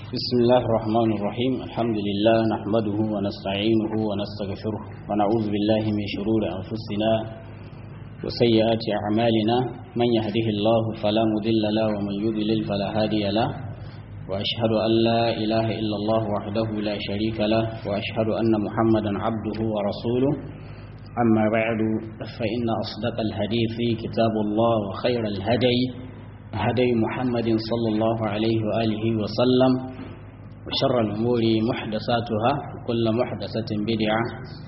بسم الله الرحمن الرحيم الحمد لله نحمده ونستعينه ونستغفره ونعوذ بالله من شرور أنفسنا وسيئات أعمالنا من يهده الله فلا مضل له ومن يضلل فلا هادي له وأشهد أن لا إله إلا الله وحده لا شريك له وأشهد أن محمدا عبده ورسوله أما بعد فإن أصدق الحديث كتاب الله وخير الهدي هدي محمد صلى الله عليه وآله وسلم وشر الأمور محدثاتها كل محدثة بدعة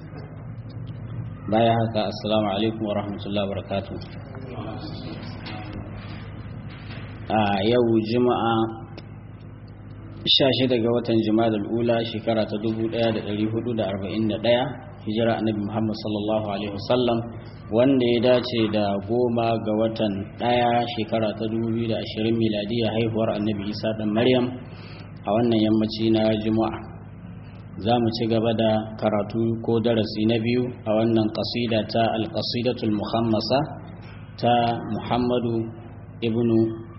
بايعك السلام عليكم ورحمة الله وبركاته آه يو جمعة shashi daga watan jima'a ula shekara ta 1441 hijira annabi Muhammad sallallahu alaihi wasallam wanda ya dace da goma ga watan ɗaya shekara ta 2020 miladiya haihuwar annabi Isa dan Maryam a wannan yammaci na Juma'a za mu ci gaba da karatu ko darasi na biyu a wannan kasida ta alƙasidatul muhammasa ta Muhammadu ibnu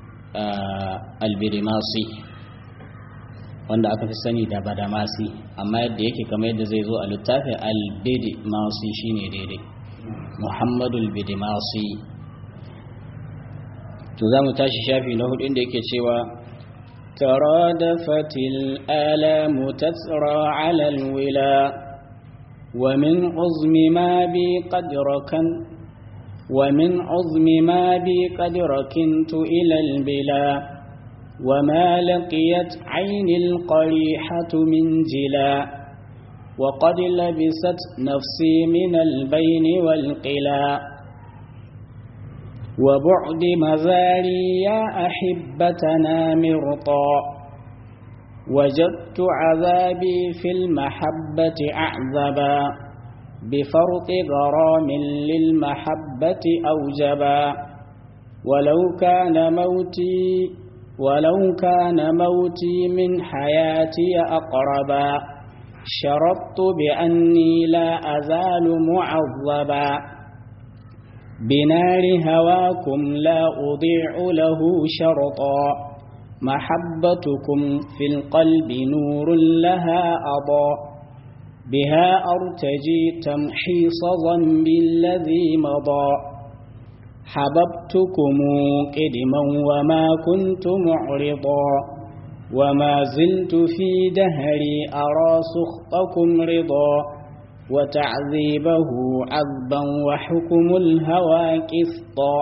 albirimasi wanda aka fi sani da badamasi amma yadda yake kamar yadda zai zo a littafin albidi masi shine daidai muhammadu albidi masi to za mu tashi shafi na hudu inda yake cewa ترادفت الآلام تسرى على الولا ومن عظم ما بي قد ركن ومن عظم ما بي قد ركنت إلى البلا وما لقيت عين القريحة من جلا وقد لبست نفسي من البين والقلا وبعد مزاري يا أحبتنا مرطا وجدت عذابي في المحبة أعذبا بفرط غرام للمحبة أوجبا ولو كان موتي ولو كان موتي من حياتي أقربا شرطت بأني لا أزال معذبا بنار هواكم لا أضيع له شرطا محبتكم في القلب نور لها أضاء بها أرتجي تمحيص ذنبي الذي مضى حببتكم قدما وما كنت معرضا وما زلت في دهري أرى سخطكم رضا وتعذيبه عذبا وحكم الهوى كسطا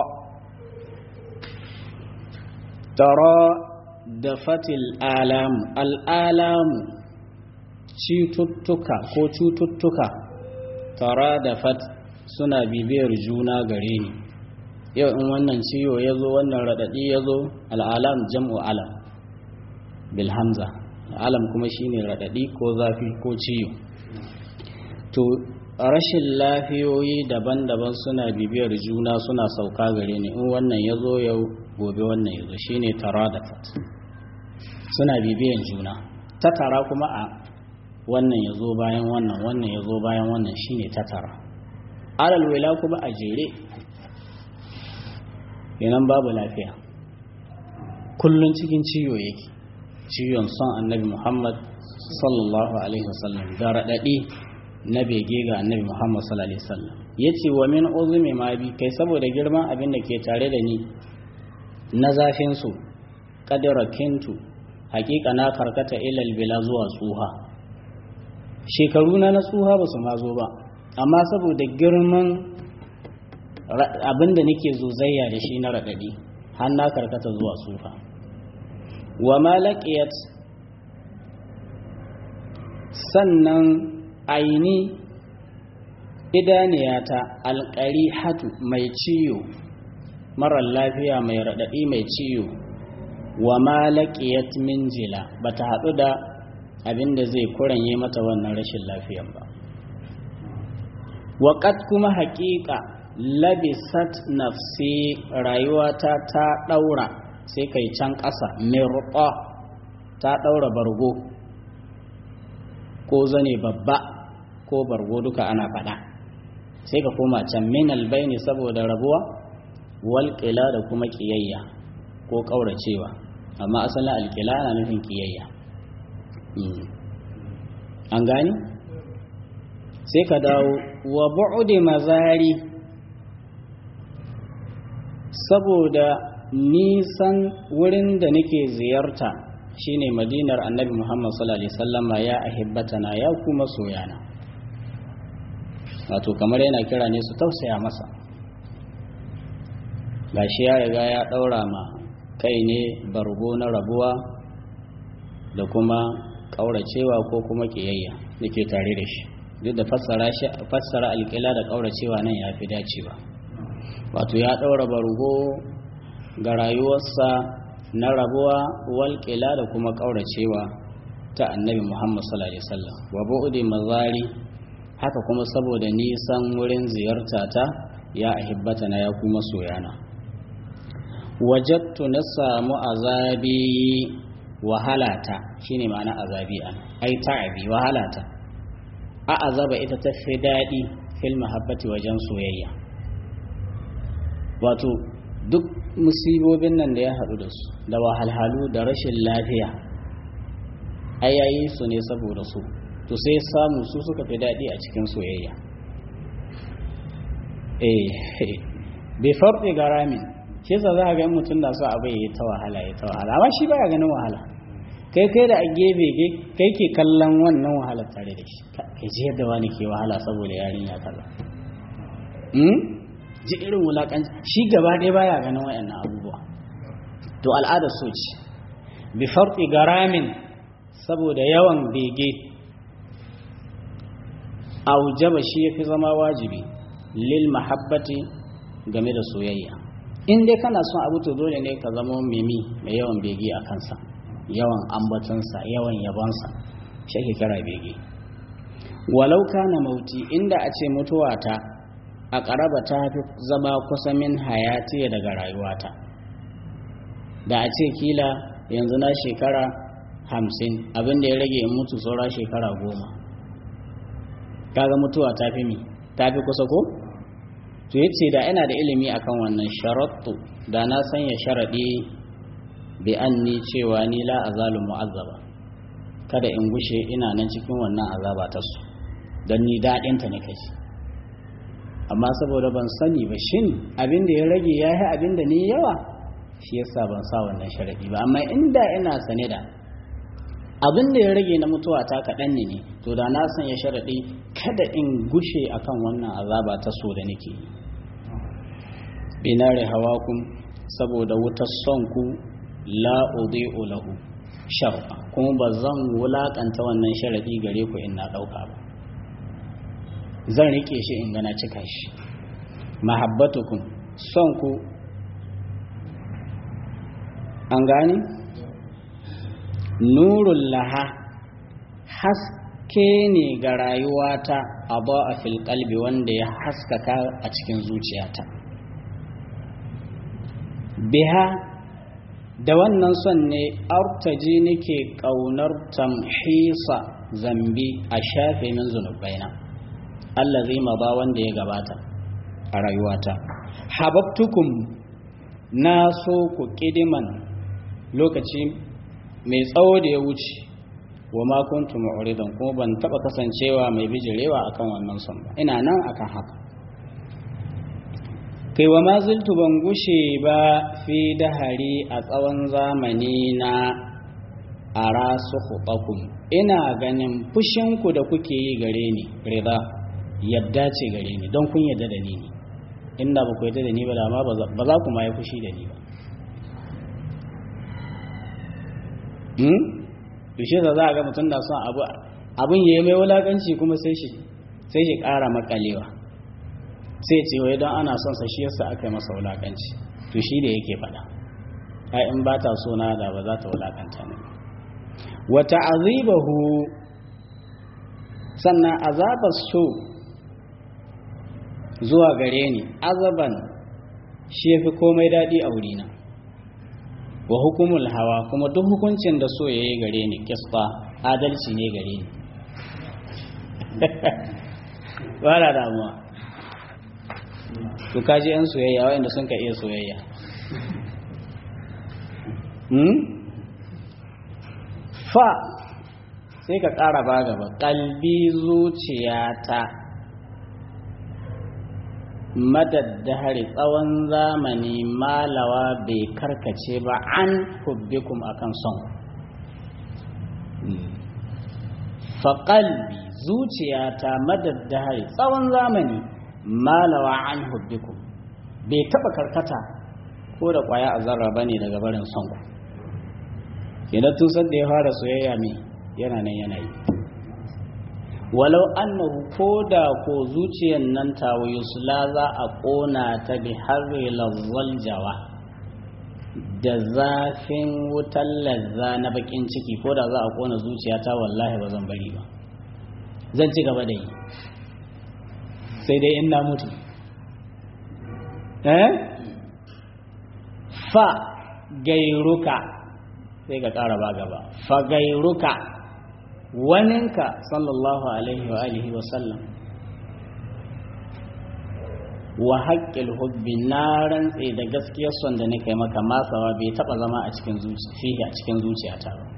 ترى دفت الآلام الآلام cututtuka ko cututtuka tara da fat suna bibiyar juna gare ni yau in wannan ciwo ya zo wannan raɗaɗi ya zo al'alam jam'u alam bilhamza alam kuma shine raɗaɗi ko zafi ko ciwo to rashin lafiyoyi daban-daban suna bibiyar juna suna sauka gare ni in wannan ya zo yau gobe wannan ya zo shine tara da fat suna bibiyan juna ta tara kuma a wannan ya zo bayan wannan wannan ya zo bayan wannan shine ta tara alal wila kuma a jere yanan babu lafiya kullun cikin ciwo yake ciwon son annabi muhammad sallallahu alaihi wasallam da raɗaɗi na bege ga annabi muhammad sallallahu alaihi wasallam ya ce wa min uzumi ma bi kai saboda girman abin da ke tare da ni na zafin su kadira kintu hakika na karkata ilal bila zuwa tsuha shekaru na na tsuha ba su ma zo ba amma saboda girman abin da nake zozayya da shi na raɗaɗi har na karkata zuwa tsufa wa malakiyat sannan aini idaniyata alƙari hatu mai ciyo marar lafiya mai raɗaɗi mai ciyo wa malakiyat min jila ba ta haɗu da abin da zai kuranye mata wannan rashin lafiyan ba waƙat kuma haƙiƙa labisat nafsi rayuwata ta ɗaura sai kai can ƙasa mirɓa ta ɗaura bargo ko zane babba ko bargo duka ana faɗa sai ka koma can min albaini saboda rabuwa walƙila da kuma ƙiyayya ko ƙauracewa amma asalin alƙila ana nufin ƙiyayya an gani sai ka dawo wa bu'udi mazari saboda nisan wurin da nake ziyarta shine madinar annabi muhammad sallallahu alaihi wasallama ya ahibbatana ya kuma soyana wato kamar yana kira ne su tausaya masa gashi ya riga ya daura ma kai ne bargo na rabuwa da kuma kauracewa ko kuma kiyayya nake tare da shi duk da fassara shi fassara alƙila da kauracewa nan ya fi dacewa wato ya daura bargo ga rayuwarsa na rabuwa walƙila da kuma kauracewa ta annabi muhammad sallallahu alaihi wasallam wa bu'udi mazari haka kuma saboda nisan wurin ziyarta ta ya ahibbata na ya kuma soyana wajattu na samu azabi wahalata shine ma'ana azabi an ai ta'abi wahalata a azaba ita ta fi daɗi fil mahabbati wajen soyayya wato duk musibobin nan da ya haɗu da su da wahalhalu da rashin lafiya ai yayi su ne saboda su to sai samu su suka fi daɗi a cikin soyayya eh bai farɗe garamin shi yasa za a ga mutum da su abu ya ta wahala ya ta wahala amma shi baya ganin wahala kai kai da a gefe kai ke kallon wannan wahala tare da shi kai ji yadda wani ke wahala saboda yarinya kaza ji irin wulakanci shi gaba ɗaya baya ganin waɗannan abubuwa to al'adar so ce bi farɗi garamin saboda yawan bege aujaba shi yafi zama wajibi lil mahabbati game da soyayya in dai kana son abu to dole ne ka zama mimi mai yawan bege a kansa yawan ambatansa yawan yabonsa shi ake kira bege walau kana mauti inda a ce mutuwata a ƙaraba ta fi zama kusa min hayati daga rayuwata da a ce kila yanzu na shekara hamsin abinda ya rage in mutu saura shekara goma kaga mutuwa ta fi mi ta fi kusa ko to yace da ina da ilimi akan wannan sharattu da na sanya sharadi bi anni cewa ni la azalu mu'azzaba kada in gushe ina nan cikin wannan azaba ta su dan ni dadin ta nake shi amma saboda ban sani ba shin abin da ya rage yayi abin da ni yawa shi yasa ban sa wannan sharadi ba amma inda ina sane da abin da ya rage na mutuwa ta kaɗan ne to da na sanya sharaɗi kada in gushe akan wannan azaba ta so da nake yi binare hawakun saboda wutar son ku la udhi'u lahu shar'a kuma ba zan wulakanta wannan sharaɗi gare ku in na ɗauka ba zan rike shi in gana cika shi mahabbatukum son ku an gani nurun laha haske ne ga rayuwata a a fil kalbi wanda ya haskaka a cikin zuciyata biha da wannan son ne artaji nake ƙaunar tamhisa zambi a shafe min zunubaina Allah zai ba wanda ya gabata a rayuwata hababtukum na so ku kidiman lokaci mai tsawo da ya wuce wa ma kuntu mu'ridan kuma ban taba kasancewa mai bijirewa akan wannan son ba ina nan akan haka kai wa ma zultu ban gushe ba fi dahari a tsawon zamani na ara sukhutakum ina ganin fushinku da kuke yi gare ni rida yadda ce gare ni don kun yadda da ni ne inda ba ku yadda da ni ba da ma ba za ku ma yi fushi da ni ba yaushe za za a ga mutum da son abu abin ya yi mai wulakanci kuma sai shi sai shi ƙara makalewa sai ce wai don ana son sa shi yasa aka yi masa wulakanci to shi da yake faɗa ai in ba ta so na da ba za ta wulakanta ne wa ta'azibahu sannan azabar so zuwa gare ni azaban shi yafi komai daɗi a wurina wa hukumul hawa kuma duk hukuncin da so yayi gare ni kisfa adalci ne gare ni ba da damuwa to kaji yan soyayya wanda sun ka iya soyayya hmm? fa sai ka ƙara ba gaba ƙalbi zuciyata madaddahari tsawon zamani malawa bai karkace ba an hubbikum akan son faƙalbi zuciyata madaddahari tsawon zamani malawa an hubbikum bai taɓa karkata ko da ƙwaya a zarra ba ne daga barin son ku kenan tun san da ya fara soyayya mai yana nan yana yi walau annahu ko da ko zuciyar nan tawo yusla za a ƙona ta bi harri lazzal jawa da zafin wutar lazza na bakin ciki ko da za a ƙona zuciya ta wallahi ba zan bari ba zan ci gaba da yi sai dai in na mutu eh fa gairuka sai ka ƙara ba gaba fa gairuka waninka sallallahu alaihi wa alihi wa sallam wa haƙƙil hubbi na rantse da gaskiyar son da nake maka masawa bai taɓa zama a cikin zuciya a cikin zuciyata ba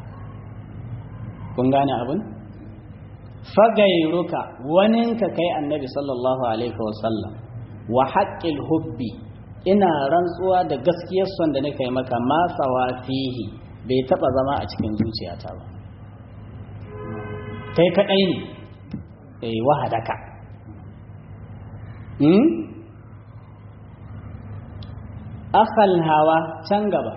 kun gane abin fagairuka waninka kai annabi sallallahu alaihi wa sallam wa haƙƙil hubbi ina rantsuwa da gaskiyar son da nake maka masawa fihi bai taɓa zama a cikin zuciyata ba kai kaɗai ne eh wahadaka hmm? akhal hawa can gaba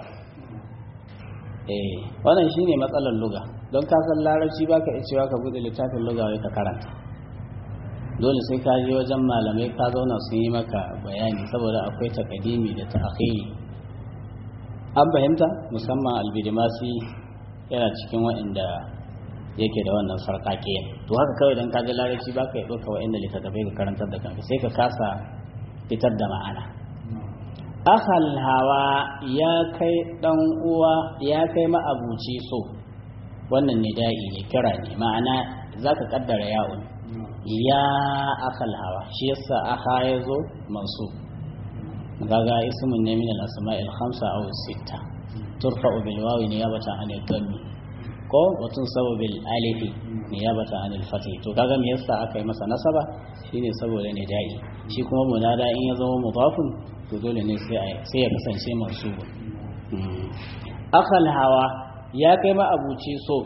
eh wannan shine matsalar luga don ka san larabci baka iya cewa ka bude littafin luga wai ka karanta dole sai ka je wajen malamai ka zauna sun yi maka bayani saboda akwai takadimi da ta'khiri an fahimta musamman albidimasi yana cikin waɗanda yake da wannan sarƙaƙe to haka kawai don kaji larabci ba ka yi ɗauka wa inda littattafai ka karantar da kanka sai ka kasa fitar da ma'ana akal hawa ya kai ɗan uwa ya kai ma'abuci so wannan nida'i ne kira ne ma'ana za ka ƙaddara ya'un ya akal hawa shi yasa aha ya zo masu gaga ismun ne min al-asma'il khamsa aw sitta turfa'u bil wawi niyabatan an al-dhammi ko watun sababil alifi niyabata anil fatih to kaga me yasa aka yi masa nasaba shine saboda ne da'i shi kuma munada in ya zama mudafun to dole ne sai sai ya kasance mansubu akal hawa ya kai ma abuci so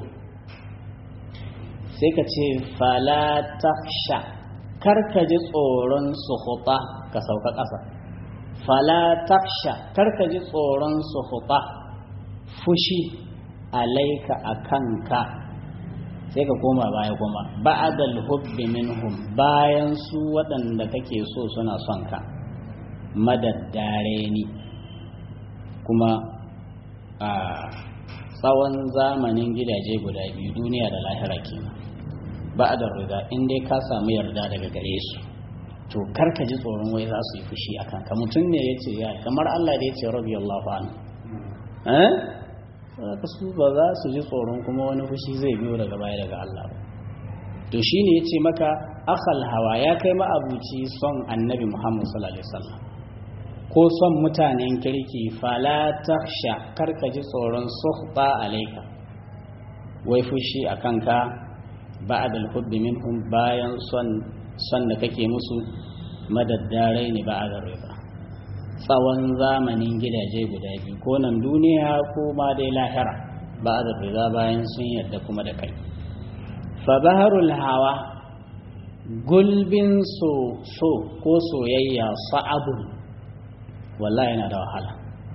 sai ka ce fala taksha kar ka ji tsoron suhuta ka sauka ƙasa fala taksha kar ka ji tsoron suhuta fushi alaika a kanka sai ka koma baya kuma ba'adal hubbi minhum bayan su waɗanda kake so suna son ka madaddare ni kuma a tsawon zamanin gidaje guda biyu duniya da lahira kenan ba'adar rida in dai ka samu yarda daga gare su to karka ji tsoron wai za su yi fushi a kanka mutum ne ya ce ya kamar Allah da ya ce rabi Allah anhu eh ka su ba za su ji tsoron kuma wani fushi zai biyo daga baya daga Allah ba to shine yace maka akhal hawa ya kai ma abuci son annabi Muhammad sallallahu alaihi wasallam ko son mutanen kirki fala takhsha karka ji tsoron suhba alaika wai fushi akan ka ba'd al-hubbi minhum bayan son son da kake musu madaddarai ne ba'd riba tsawon zamanin gidaje guda biyu ko nan duniya ko ma dai lahira ba da riza bayan sun yarda kuma da kai fa baharul hawa gulbin so so ko soyayya sa'abun wallahi yana da wahala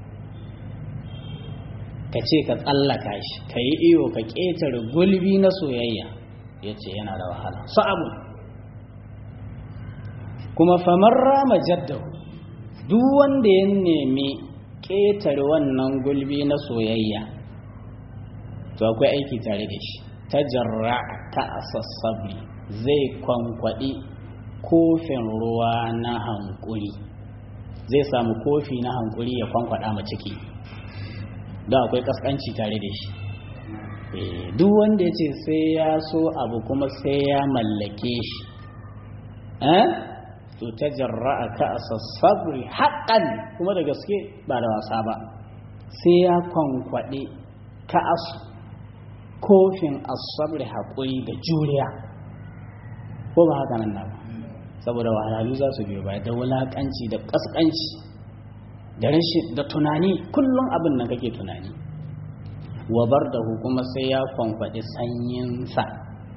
ka ce ka tsallaka shi ka yi iyo ka ƙetare gulbi na soyayya ya ce yana da wahala sa'abun kuma famar rama jaddahu duk wanda ya nemi ƙetare wannan gulbi na soyayya to akwai aiki tare da shi ta jarra ta asassabi zai kwankwaɗi kofin ruwa na hankuri zai samu kofi na hankuri ya kwankwada ma ciki don akwai kaskanci tare da shi duk wanda ya ce sai ya so abu kuma sai ya mallake shi to ta jarra'a ka a sassabri haƙan kuma da gaske ba da wasa ba sai ya kwankwaɗe ka asu kofin asabri haƙuri da juriya ko ba haka nan na ba saboda wahalhalu za su biyo baya da wulaƙanci da ƙasƙanci da rashin da tunani kullum abin nan kake tunani wabar da kuma sai ya kwankwaɗi sanyinsa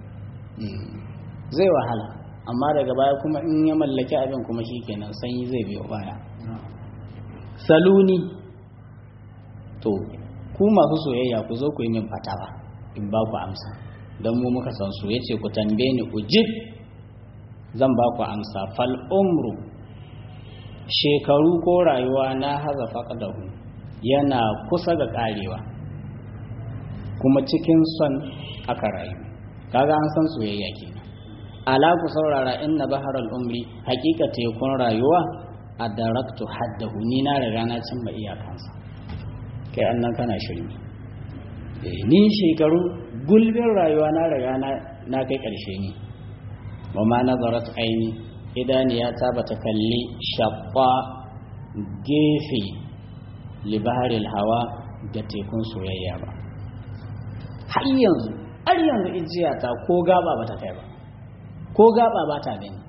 zai wahala amma daga baya kuma in ya mallaki abin kuma shi kenan sanyi zai biyo baya saluni to ku masu soyayya ku zo ku yi min fatawa in ba ku amsa don mu muka san su yace ku tambaye ni ujib zan ba ku amsa fal umru shekaru ko rayuwa na haza faqadahu yana kusa ga karewa kuma cikin son aka rayu kaga an san soyayya kenan ala ku saurara inna baharal umri hakika tekun rayuwa a daraktu haddahu ni na riga na cimma iyakansa kai annan kana shirme ni shekaru gulbin rayuwa na riga na kai karshe ni wa ma nazarat aini idaniya ta bata kalli shabba gefe libaharil hawa da tekun soyayya ba har yanzu har yanzu ijiya ta ko gaba bata kai ba ko gaba ba ta gani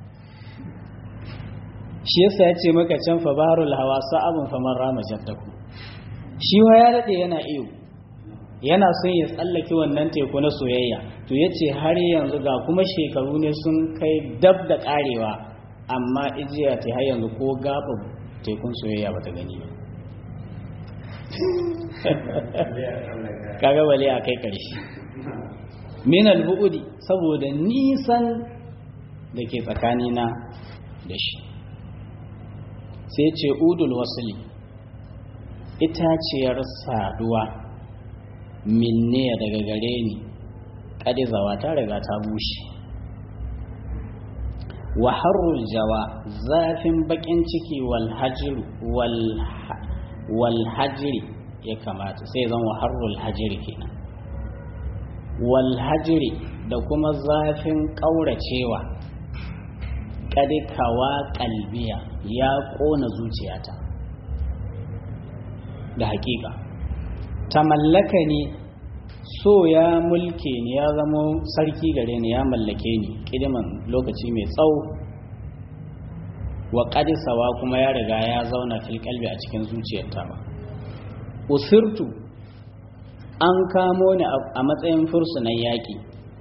shi yasa ya ce maka can fa baharul hawa sa'abun faman rama jaddaku shi wa ya daɗe yana iyo yana son ya tsallake wannan teku na soyayya to ya ce har yanzu ga kuma shekaru ne sun kai dab da ƙarewa amma ijiya ta har yanzu ko gaba tekun soyayya ba ta gani ba kaga wale a kai ƙarshe min al-bu'udi saboda nisan da ke tsakanina da shi sai ce udul wasili itaciyar saduwa minne daga gare ni ƙadizawa ta riga ta bushe wa harrul jawa zafin bakin ciki wal hajiri ya kamata sai zan wa harrul hajiri kenan wal hajiri da kuma zafin ƙauracewa kadikawa kalbiya ya kona zuciyata da hakika ta mallaka ni so ya mulke ni ya zama sarki gare ni ya mallake ni kidiman lokaci mai tsawo wa kadisawa kuma ya riga ya zauna fil kalbi a cikin zuciyarta ba usirtu an kamo ni a matsayin fursunan yaƙi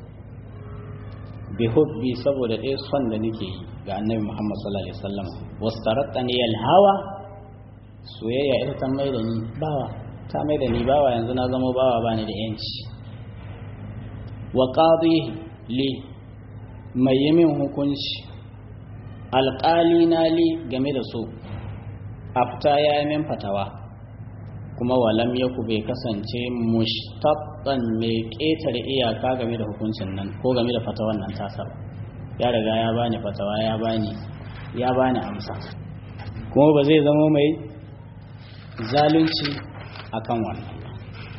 bihubbi saboda ɗaya son da nake yi ga annabi Muhammad sallallahu alaihi wasallam wastarattani hawa soyayya ita ta mai da ni bawa ta mai da ni bawa yanzu na zama bawa bani da yanci wa qadihi li mai yi min hukunci alƙali na li game da so afta ya yi min fatawa kuma walam yaku bai kasance mushtabban mai ƙetare iyaka game da hukuncin nan ko game da fatawan nan tasa ba ya riga ya bani fatawa ya bani ya bani amsa kuma ba zai zama mai zalunci akan wannan ba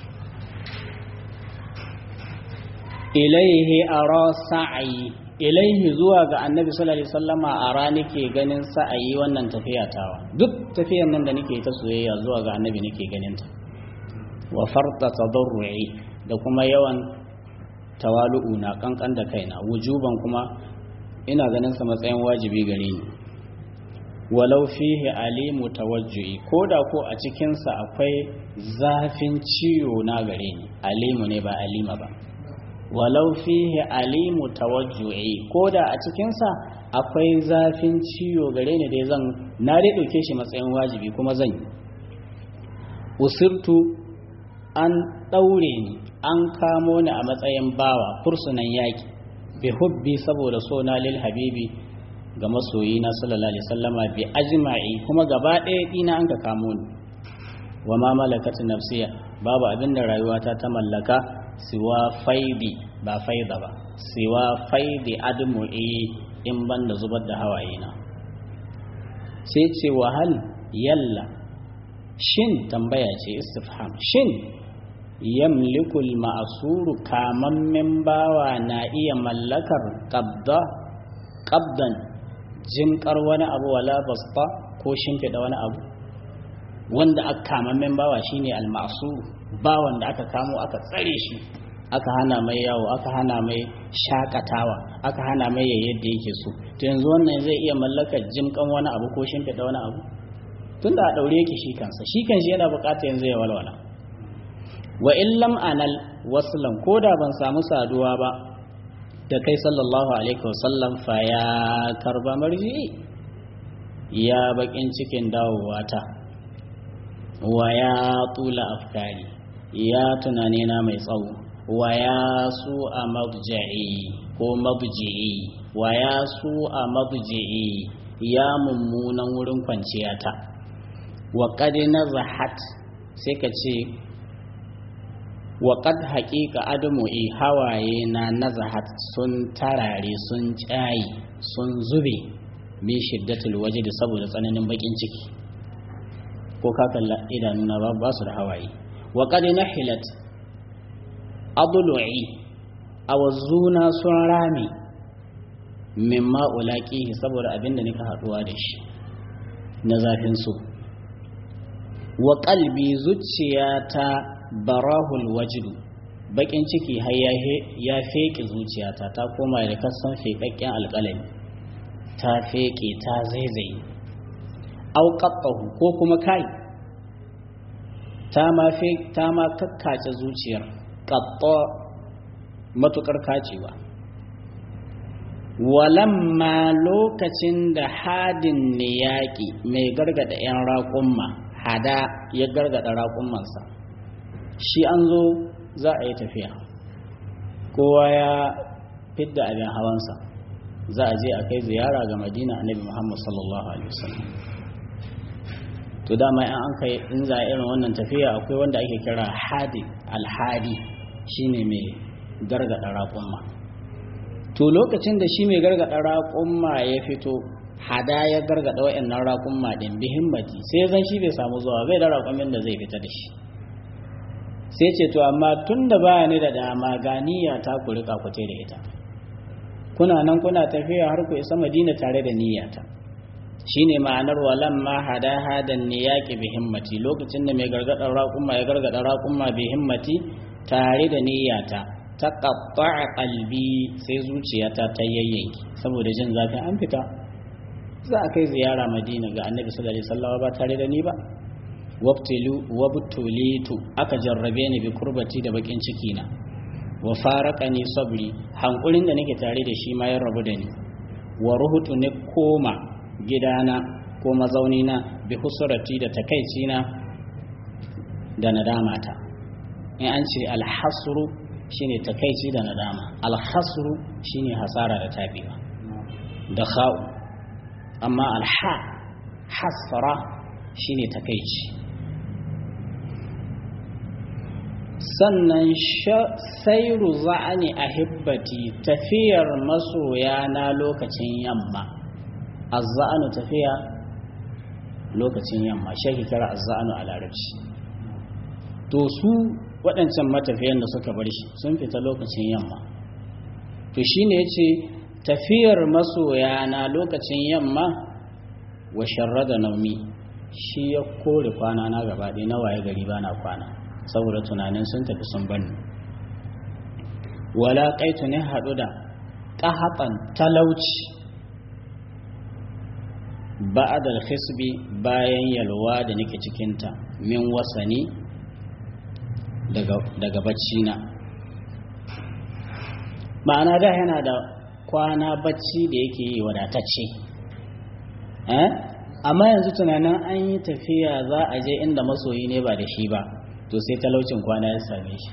ilaihi ara sa'ayi ilaihi zuwa ga annabi sallallahu alaihi wasallama ara nake ganin sa'ayi wannan tafiya tawa duk tafiyan nan da nake ta soyayya zuwa ga annabi nake ganin ta wa farta tadarru'i da kuma yawan tawalu'u na kankan da kaina wujuban kuma ina ganin sa matsayin wajibi gare ni walau fihi alimu tawajju'i ko da ko a cikin sa akwai zafin ciwo na gare ni alimu ne ba alima ba walau fihi alimu tawajju'i ko da a cikin sa akwai zafin ciwo gare ni dai zan na dai dauke shi matsayin wajibi kuma zan yi usirtu an daure ni an kamo ni a matsayin bawa fursunan yaki bi hubbi saboda so na lil habibi ga masoyi na sallallahu alaihi wasallama bi ajma'i kuma gaba ɗaya dina an ka kamo ni wa ma malakat nafsiya babu abin da rayuwata ta mallaka siwa faidi ba faida ba siwa faidi admu'i in ban da zubar da hawaye na sai ce wahal yalla shin tambaya ce istifham shin yamlikul ma'asuru kamammen bawa na iya mallakar qabda qabdan jinkar wani abu wala basta ko shimfiɗa wani abu wanda aka kamammen bawa shine al-ma'sur bawan da aka kamo aka tsare shi aka hana mai yawo aka hana mai shakatawa aka hana mai yadda yake so to yanzu wannan zai iya mallakar jimkan wani abu ko shimfiɗa wani abu tunda a ɗaure yake shi kansa shi kan shi yana buƙatar yanzu ya walwala wa illam anal waslan ko da ban samu saduwa ba da kai sallallahu alaihi wasallam fa ya karba marji ya bakin cikin dawowa ta wa ya tula afkari ya tunane na mai tsawo wa ya su a mabja'i ko mabji'i wa ya su a mabji'i ya mummunan wurin kwanciya ta wa qad nazahat sai ka ce wa qad haqiqa admu'i hawaye na nazahat sun tarare sun tsayi sun zube min shiddatul wajdi saboda tsananin bakin ciki ko ka kalla idanuna ba ba su da hawaye wa qad nahilat adlu'i awzuna sun rami mimma ulaqihi saboda abinda nika haduwa da shi na zafin su wa qalbi zuciyata barahul wajdu bakin ciki har ya feke zuciyata ta koma da kasan fekakken alƙalami ta feke ta zaizaye auƙaƙahu ko kuma kai ta ma ta ma kakkace zuciyar ƙaɓɓa matuƙar kacewa walamma lokacin da hadin ne yaƙi mai gargada 'yan raƙumma hada ya gargada raƙummansa shi an zo za a yi tafiya kowa ya fidda abin hawansa za a je a kai ziyara ga madina annabi muhammad sallallahu alaihi wasallam to dama in an kai in za a irin wannan tafiya akwai wanda ake kira hadi alhadi shine mai gargada raƙumma to lokacin da shi mai gargada raƙumma ya fito hada ya gargada wa'annan raƙumma din bi himmati sai zan shi bai samu zuwa bai da raƙumin da zai fita da shi sai ce to amma tun da baya ni da dama ga niyya ta ku rika ku da ita kuna nan kuna tafiya har ku isa madina tare da niyyata shine ma'anar walan ma hada hadan niyaqi bi himmati lokacin da mai gargada raƙumma ya gargada raƙumma bi himmati tare da niyyata ta qatta'a qalbi sai zuciyata ta yayyanki saboda jin zafin an fita za a kai ziyara madina ga annabi sallallahu alaihi wasallam ba tare da ni ba wabtilu wabtulitu aka jarrabe ni bi kurbati da bakin ciki na wa faraqani sabri hankulin da nake tare da shi ma ya rabu da ni wa ruhutu ne koma gidana ko mazaunina bi husurati da takaicina da nadamata in an ce alhasru shine takaici da nadama alhasru shine hasara da tabiwa da kha'u amma alha hasra shine takaici sannan sairu za'ani a hibbati tafiyar masoya na lokacin yamma azza'anu tafiya lokacin yamma shi kira azza'anu a larabci to su waɗancan matafiyan da suka bar shi sun fita lokacin yamma to shine yace tafiyar masoya na lokacin yamma wa sharrada naumi shi ya kore kwana na gaba ɗaya na waye gari ba na kwana saboda tunanin sun tafi sun bani wala kaitu ne haɗu da ƙahaɓan talauci ba'adal hisbi bayan yalwa da nake cikinta min wasani daga bacci na ma'ana da yana da kwana bacci da yake yi wadatacce amma yanzu tunanin an yi tafiya za a je inda masoyi ne ba da shi ba to sai talaucin kwana ya same shi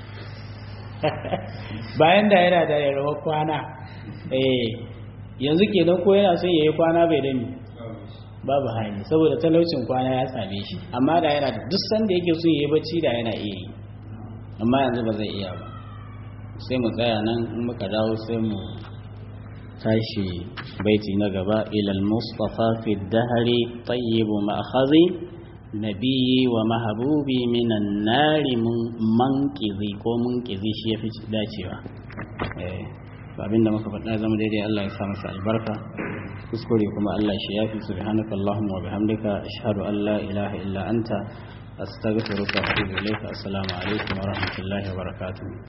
bayan da yana da yarwa kwana eh yanzu kenan ko yana son yayi kwana bai dami babu hali saboda talaucin kwana ya same shi amma da yana da duk sanda yake son yayi bacci da yana iya yi amma yanzu ba zai iya ba sai mu tsaya nan in muka dawo sai mu tashi baiti na gaba ilal mustafa fi dahari tayyibu ma'khazi nabiyyi wa mahabubi minan nari manqizi ko munqizi shi yafi dacewa eh abinda muka faɗa zama daidai Allah ya sa masa albarka kuskure kuma Allah shi yafi subhanaka allahumma wa bihamdika ashhadu an la ilaha illa anta astaghfiruka wa atubu ilayka assalamu alaikum wa rahmatullahi wa barakatuh